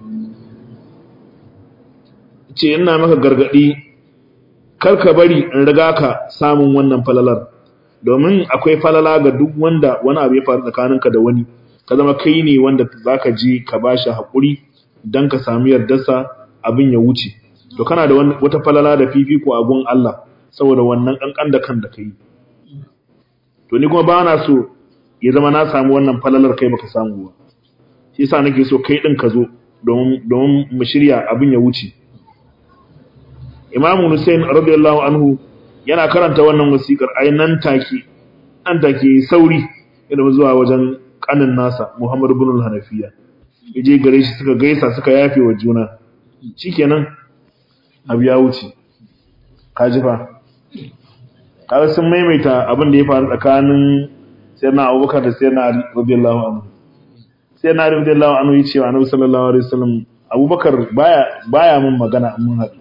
ce ina maka gargaɗi kar ka bari in riga ka samun wannan falalar domin akwai falala ga duk wanda wani abu ya faru tsakaninka da wani ka zama kai ne wanda zaka je ka bashi haƙuri dan ka samu yardarsa abin ya wuce to kana da wata falala da fifiko a gun Allah saboda wannan kankan da kan da kai to ni kuma ba na so ya zama na samu wannan falalar kai baka samu ba shi yasa nake so kai din ka zo domin mu shirya abin ya wuce imamu hussein radiyallahu anhu yana karanta wannan wasiƙar ai nan take nan take sauri yana zuwa wajen kanin nasa muhammad ibn al-hanafiya yaje gare shi suka gaisa suka yafe wa juna shikenan abu ya wuce kaji fa kaga sun maimaita abin da ya faru tsakanin sayyidina abubakar da sayyidina ali radiyallahu anhu sayyidina ali radiyallahu anhu yace wa annabi sallallahu alaihi wasallam abubakar baya baya mun magana mun haɗu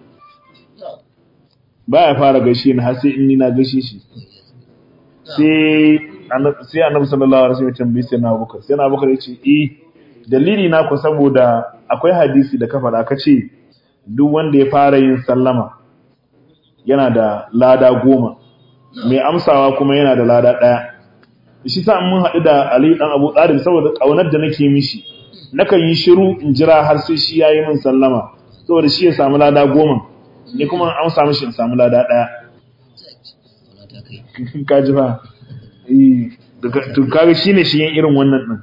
baya fara gaishe ni har sai in ni na gaishe shi sai sai annabi sallallahu alaihi wasallam ya tambaye sayyidina abubakar sayyidina abubakar yace eh dalili na ku saboda akwai hadisi da ka faɗa ka ce duk wanda ya fara yin sallama yana da lada goma mai amsawa kuma yana da lada ɗaya shi sa mun haɗu da Ali ɗan Abu Talib saboda ƙaunar da nake mishi nakan yi shiru in jira har sai shi yayi min sallama saboda shi ya samu lada goma ni kuma an amsa mishi in samu lada ɗaya ka ji fa eh to kaga shine shi yin irin wannan din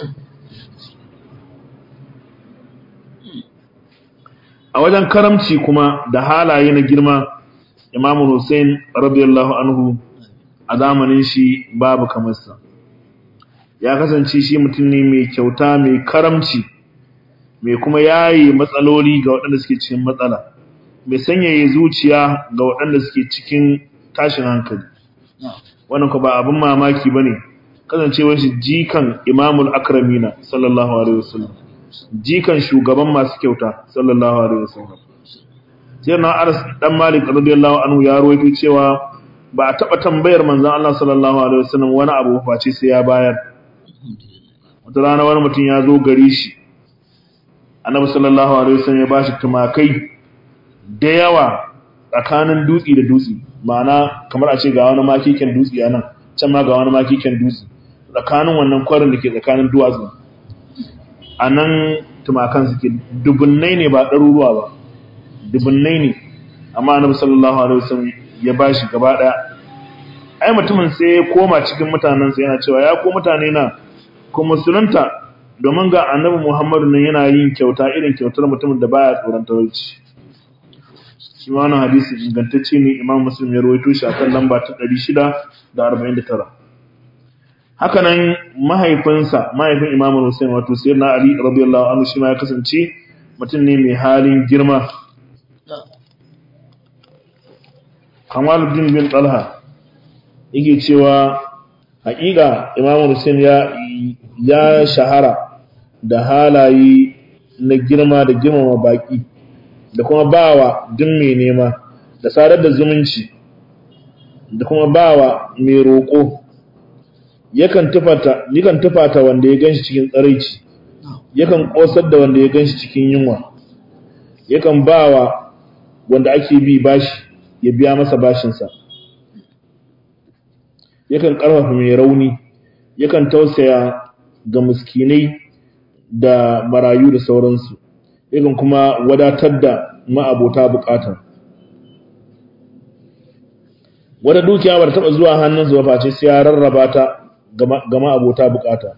a wajen karamci kuma da halaye na girma Imam Hussein radiyallahu anhu a zamanin shi babu kamarsa ya kasance shi mutum ne mai kyauta mai karamci mai kuma yayi matsaloli ga waɗanda suke cikin matsala mai sanyaye zuciya ga waɗanda suke cikin tashin hankali wannan ko ba abin mamaki bane kasancewar shi jikan Imamul Akramina sallallahu alaihi wasallam jikan shugaban masu kyauta sallallahu alaihi wasallam sai na Anas dan Malik radiyallahu anhu ya rawaito cewa ba a taba tambayar manzon Allah sallallahu alaihi wasallam wani abu face sai ya bayar wata rana wani mutum ya zo gari shi Annabi sallallahu alaihi wasallam ya bashi tumakai da yawa tsakanin dutsi da dutsi ma'ana kamar a ce ga wani makikin dutsi a nan can ma ga wani makikin dutsi tsakanin wannan kwarin da ke tsakanin duwatsu a nan tumakan suke dubunnai ne ba ɗaruruwa ba dubunnai ne amma annabi sallallahu alaihi wasallam ya bashi gaba ɗaya ai mutumin sai ya koma cikin mutanensa yana cewa ya ko mutane na ko musulunta domin ga annabi Muhammadu nan yana yin kyauta irin kyautar mutumin da baya tsoron talauci shi ma wannan hadisi ingantacce ne Imam Muslim ya rawaito shi akan lamba ta 649 haka nan mahaifinsa mahaifin Imam Hussein wato Sayyidina Ali radiyallahu anhu shi ma ya kasance mutum ne mai halin girma Kamaluddin bin Talha yake cewa haƙiƙa Imam Hussein ya ya shahara da halaye na girma da girmama baki da kuma bawa duk mai nema da sadar da zumunci da kuma bawa mai roƙo yakan tufata yakan tufata wanda ya ganshi cikin tsaraici yakan kosar da wanda ya ganshi cikin yunwa yakan bawa wanda ake bi bashi ya biya masa bashinsa yakan karfafa mai rauni yakan tausaya ga miskinai da marayu da sauransu yakan kuma wadatar da ma'abota bukata wata dukiya ba ta taba zuwa hannunsu ba face sai ya rarraba ta ga ma'abota bukata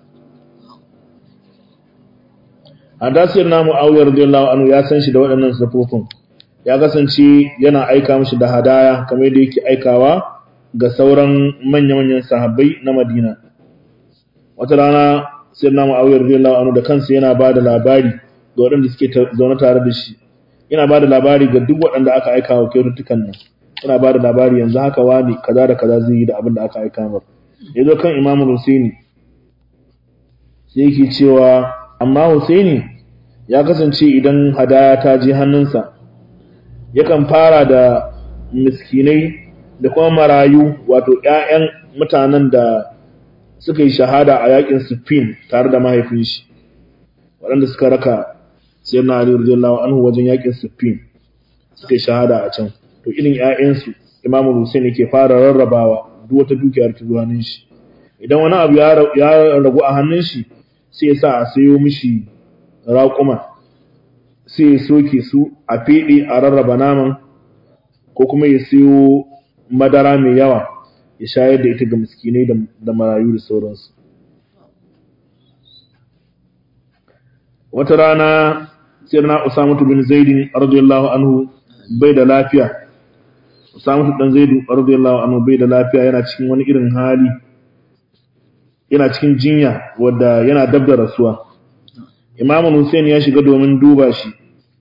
Hadasiyar namu Awiyar radiyallahu anhu ya san shi da waɗannan sifofin ya kasance yana aika mishi da hadaya kamar yadda yake aikawa ga sauran manya-manyan sahabbai na Madina wata rana sai namu Awiyar radiyallahu anhu da kansa yana ba da labari ga waɗanda suke zaune tare da shi yana ba da labari ga duk waɗanda aka aika wa kyaututtukan nan yana ba da labari yanzu haka wani kaza da kaza zai yi da abin da aka aika mar ya zo kan imamu Husaini sai yake cewa amma Husaini ya kasance idan hadaya ta je hannunsa yakan fara da miskinai da kuma marayu wato ƴaƴan mutanen da suka yi shahada a yakin Siffin tare da mahaifin shi waɗanda suka raka sai na Ali radiyallahu anhu wajen yakin Siffin suka yi shahada a can to irin ƴaƴansu Imam Hussein yake fara rarrabawa duk wata dukiyar ta zuwa shi idan wani abu ya ragu a hannun shi sai ya sa a sayo mishi raƙuma sai ya soke su a feɗe a rarraba naman ko kuma ya siyo madara mai yawa ya shayar da ita ga miskinai da marayu da sauransu wata rana sai na Usamatu bin Zaid radiyallahu anhu bai da lafiya Usamatu dan Zaid radiyallahu anhu bai da lafiya yana cikin wani irin hali yana cikin jinya wadda yana dab da rasuwa Imam Hussein ya shiga domin duba shi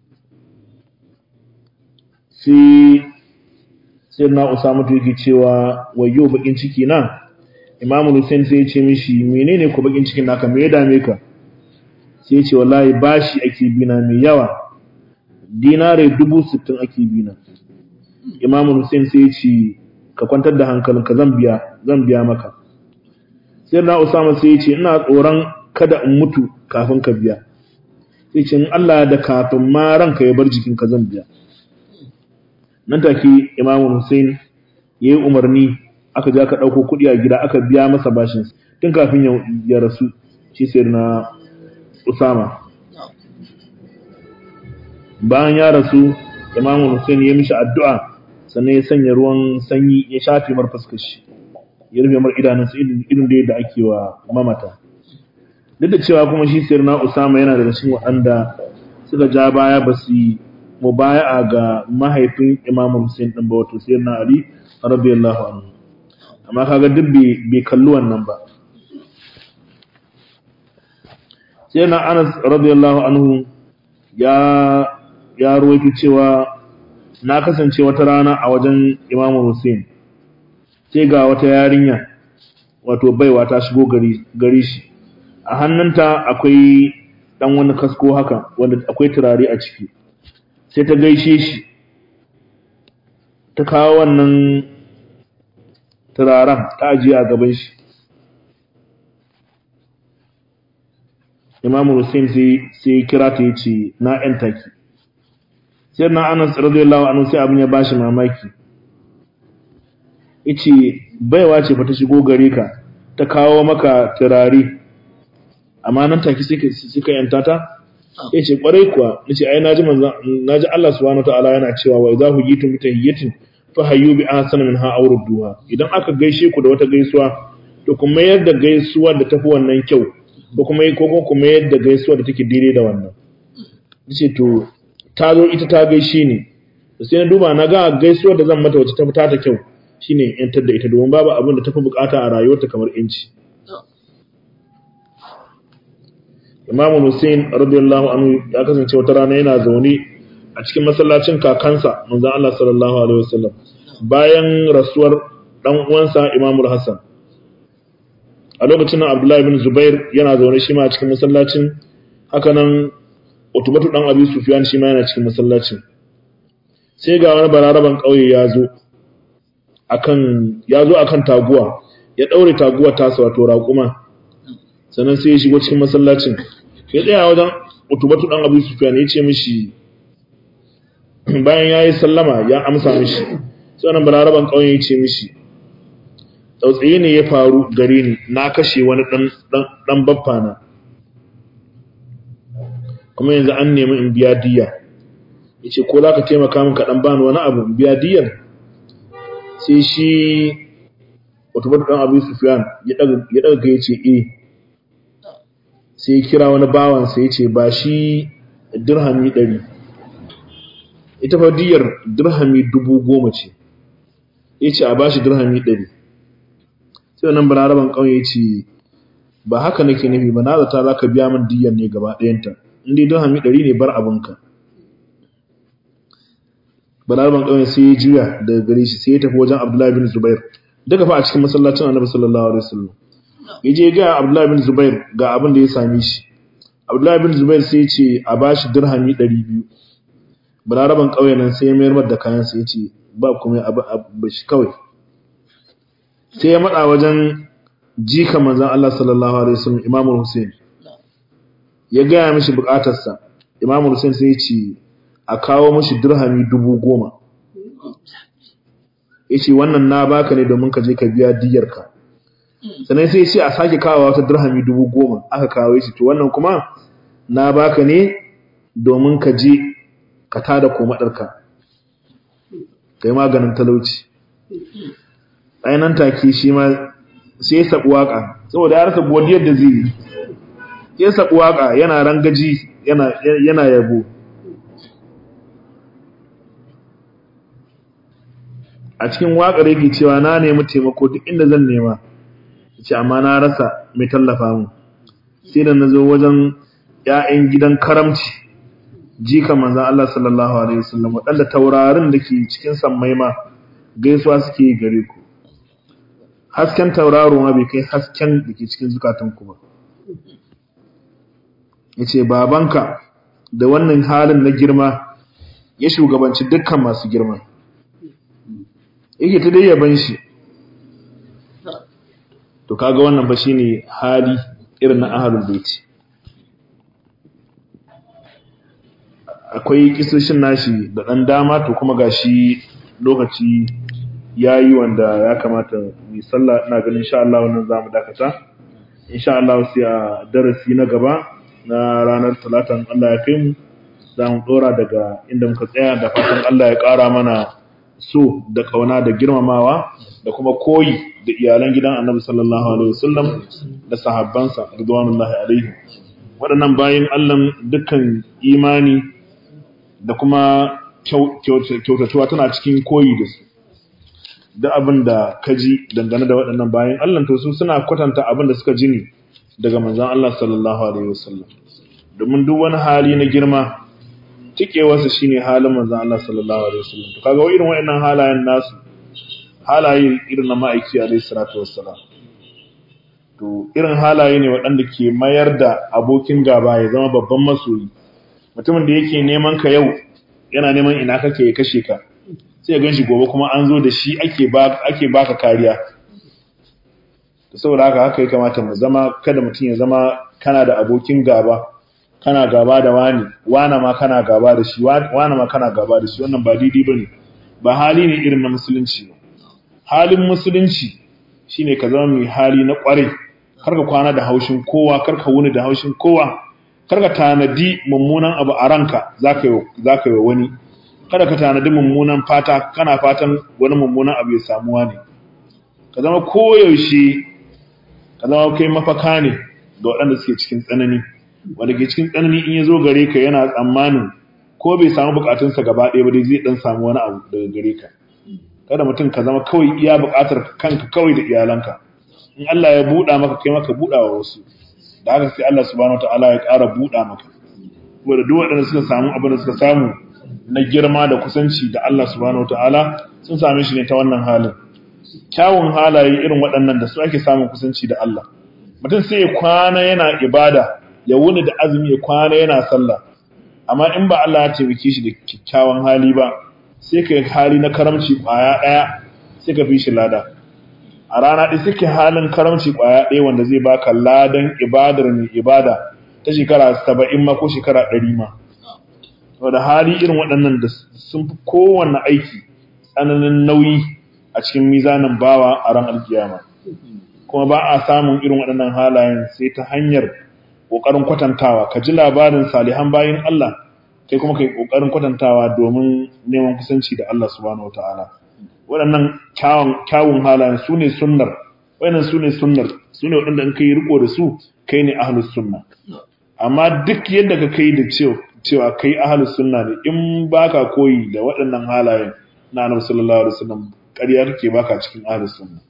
sai sai na Usamatu yake cewa wayyo bakin ciki na Imam Hussein sai ya ce mishi menene ko bakin cikin naka me ya dame ka sai ya ce wallahi bashi ake bina mai yawa dinare dubu sittin ake bina Imam Hussein sai ya ce ka kwantar da hankalinka zan biya zan biya maka sai na Usama sai ya ce ina tsoron kada in mutu kafin ka biya sai ce in Allah da kafin ma ranka ya bar jikinka zan biya nan take Imam Hussein yayi umarni aka je aka dauko kudi a gida aka biya masa bashin tun kafin ya rasu shi sai na Usama bayan ya rasu Imam Hussein ya mishi addu'a sannan ya sanya ruwan sanyi ya shafe mar fuskar shi ya rufe mar idanunsa irin da yadda ake wa mamata duk da cewa kuma shi sai na Usama yana daga cikin waɗanda suka ja baya ba su mubaya'a ga mahaifin Imam Hussein din ba wato Sayyidina Ali radiyallahu anhu amma kaga duk bai kalli wannan ba Sayyidina Anas radiyallahu anhu ya ya ruwaito cewa na kasance wata rana a wajen Imam Hussein sai ga wata yarinya wato baiwa ta shigo gari gari shi a hannunta akwai dan wani kasko haka wanda akwai turare a ciki sai ta gaishe shi ta kawo wannan turaren ta ajiye a gaban shi imamu hussein sai kira ta yi ce na ‘yan taki sai na anas radiyallahu anhu sai abin ya bashi mamaki ice baiwa ce fa ta shigo gare ka ta kawo maka turare amma nan take suka yanta ta ya ce kwarai kuwa nace ai naji manzon naji Allah subhanahu wataala yana cewa wa idza huyitum bi tahiyyatin fa hayyu bi ahsana minha aw rudduha idan aka gaishe ku da wata gaisuwa to ku mayar da gaisuwa da tafi wannan kyau ko kuma ko kuma ku mayar da gaisuwa da take daidai da wannan nace to ta zo ita ta gaishe ni sai na duba na ga gaisuwar da zan mata wacce ta fita ta kyau shine yantar da ita domin babu abin da tafi bukata a rayuwarta kamar yanci Imam Hussein radiyallahu anhu ya kasance wata rana yana zaune a cikin masallacin kakansa manzon Allah sallallahu alaihi wasallam bayan rasuwar dan uwansa Imam Hassan a lokacin nan Abdullahi bin Zubair yana zaune shi ma a cikin masallacin haka nan Utubatu dan Abi Sufyan shi ma yana cikin masallacin sai ga wani bararaban kauye ya zo akan ya zo akan taguwa ya daure taguwa tasa wato raƙuma sannan sai ya shigo cikin masallacin ya tsaya wajen utubatu dan abu sufyan ya ce mishi bayan ya yi sallama ya amsa mishi sai wannan balaraban ƙauye ya ce mishi tsautsayi ne ya faru gare ni na kashe wani dan baffa na kuma yanzu an nemi in biya diya ya ce ko za ka taimaka min kaɗan bani wani abu in biya diyar sai shi utubatu dan abu sufyan ya ɗaga ya ce eh sai kira wani bawansa ya ce ba shi dirhami ɗari ita fa diyar dirhami dubu goma ce ya ce a ba shi dirhami ɗari sai wannan balaraban ƙauye ya ce ba haka nake nufi ba na zata za ka biya min diyar ne gaba ɗayanta inda dirhami ɗari ne bar abinka balaraban ƙauye sai ya juya daga gare shi sai ya tafi wajen abdullahi bin zubair daga fa a cikin masallacin annabi sallallahu alaihi wasallam ya je ga Abdullahi bin Zubair ga abin da ya same shi Abdullahi bin Zubair sai ya ce a bashi dirhami 200 balaraban kauye nan sai ya mayar da kayan sa ya ce ba kuma abu shi kawai sai ya mada wajen jika manzon Allah sallallahu alaihi wasallam Imam Hussein ya ga mishi bukatarsa Imam Hussein sai ya ce a kawo mishi dirhami 10,000 yace wannan na baka ne domin ka je ka biya diyarka sannan sai ce a sake kawo wata dirhami dubu goma aka kawo shi to wannan kuma na baka ne domin ka je ka tada komadarka kai maganin talauci ainihin take shi ma sai ya sabu waka saboda ya rasa godiyar da zai yi ya sabu waka yana rangaji yana yana yabo a cikin waƙar yake cewa na nemi taimako duk inda zan nema ce amma na rasa mai tallafa mu sai da na zo wajen ‘ya'yan gidan karamci jika manzan Allah sallallahu Alaihi wasallam waɗanda taurarin da ke cikin sammai ma gaisuwa suke yi gare ku hasken tauraro ma bai kai hasken da ke cikin zukatanku ba ya ce babanka da wannan halin na girma ya shugabanci dukkan masu girma yake ta dai yaban shi to kaga wannan ba shine hali irin na ahlul baiti akwai kisoshin nashi da dan dama to kuma gashi lokaci yayi wanda ya kamata mu sallah ina ganin insha Allah wannan zamu dakata insha Allah sai a darasi na gaba na ranar talatan Allah ya kai mu zamu dora daga inda muka tsaya da fatan Allah ya kara mana so da kauna da girmamawa da kuma koyi da iyalan gidan Annabi sallallahu alaihi wasallam da sahabbansa ridwanullahi alaihi waɗannan bayin Allah dukkan imani da kuma kyautatuwa tana cikin koyi da su da abin da ka ji dangane da waɗannan bayan Allah to su suna kwatanta abin da suka ji ne daga manzon Allah sallallahu alaihi wasallam domin duk wani hali na girma tikewarsa shine halin manzon Allah sallallahu alaihi wasallam to kaga irin waɗannan halayen nasu halaye irin na ma'aiki alaihi salatu wassalam to irin halaye ne waɗanda ke mayar da abokin gaba ya zama babban masoyi mutumin da yake neman ka yau yana neman ina kake ya kashe ka sai ya ganshi gobe kuma an zo da shi ake ba ake baka kariya to saboda haka haka ya kamata mu zama kada mutum ya zama kana da abokin gaba kana gaba da wani wana ma kana gaba da shi wana ma kana gaba da shi wannan ba daidai bane ba hali ne irin na musulunci ba halin musulunci shine ka zama mai hali na kwarai karka kwana da haushin kowa karka wuni da haushin kowa karka tanadi mummunan abu a ranka zaka yi wa wani kada ka tanadi mummunan fata kana fatan wani mummunan abu ya samuwa ne ka zama koyaushe ka zama kai mafaka ne ga waɗanda suke cikin tsanani wanda ke cikin tsanani in ya zo gare ka yana tsammanin ko bai samu bukatunsa gaba ɗaya ba dai zai ɗan samu wani abu daga gare ka kada mutum ka zama kawai iya bukatar kanka kawai da iyalanka in Allah ya buɗa maka kai maka buɗa wa wasu da haka sai Allah subhanahu wataala ya ƙara buɗa maka wanda duk waɗanda suka samu abin da suka samu na girma da kusanci da Allah subhanahu wataala sun same shi ne ta wannan halin kyawun halaye irin waɗannan da su ake samun kusanci da Allah mutum sai ya kwana yana ibada ya wuni da azumi ya kwana yana sallah amma in ba Allah ya taimake shi da kyakkyawan hali ba sai ka yi hali na karamci ƙwaya ɗaya sai ka fi shi lada a rana ɗaya suke halin karamci ƙwaya ɗaya wanda zai baka ladan ibadar mai ibada ta shekara saba'in ma ko shekara ɗari ma da hali irin waɗannan da sun fi kowanne aiki tsananin nauyi a cikin mizanin bawa a ran alkiyama kuma ba a samun irin waɗannan halayen sai ta hanyar ƙoƙarin kwatantawa ka ji labarin salihan bayin Allah kai kuma kai ƙoƙarin kwatantawa domin neman kusanci da Allah subhanahu wataala waɗannan kyawun halayen su ne sunnar waɗannan su ne sunnar su ne waɗanda in kai riko da su kai ne ahlus sunna amma duk yadda ka kai da cewa kai ahlus sunna ne in baka koyi da waɗannan halayen na annabi sallallahu alaihi wasallam ƙarya kake baka cikin ahlus sunna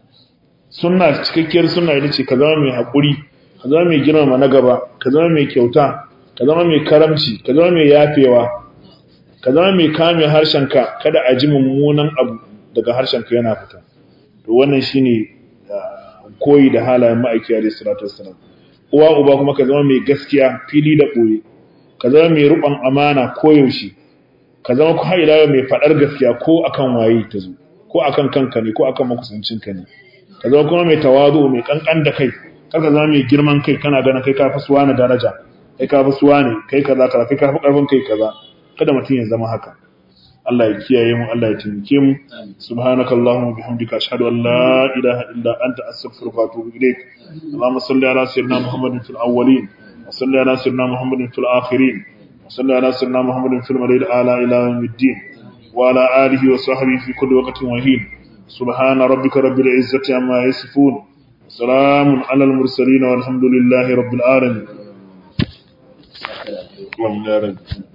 sunna cikakkiyar sunna ita ce ka zama mai haƙuri ka zama mai girmama na gaba ka zama mai kyauta ka zama mai karamci ka zama mai yafewa ka zama mai kame harshenka kada a ji mummunan abu daga harshenka yana fita to wannan shine koyi da halayen ma'aiki alayhi salatu wassalam uwa uba kuma ka zama mai gaskiya fili da ɓoye ka zama mai ruɓan amana koyaushe ka zama ku ila mai faɗar gaskiya ko akan waye ta zo ko akan kanka ne ko akan makusancinka ne ka zama kuma mai tawazu mai kankan da kai kar ka zama mai girman kai kana ganin kai ka fi suwa na daraja kai ka fi suwa ne kai kaza kaza kai ka fi karfin kai kaza kada mutum ya zama haka Allah ya kiyaye mu Allah ya taimake mu subhanakallahumma bihamdika ashhadu an la ilaha illa anta astaghfiruka wa atubu ilaik اللهم صل على سيدنا محمد في الأولين وصل على سيدنا محمد في الآخرين وصل على سيدنا محمد في المدينة الأعلى إلى يوم الدين وعلى آله وصحبه في كل وقت وحين سبحان ربك رب العزة عما يصفون سلام على المرسلين والحمد لله رب العالمين اللهم يا رب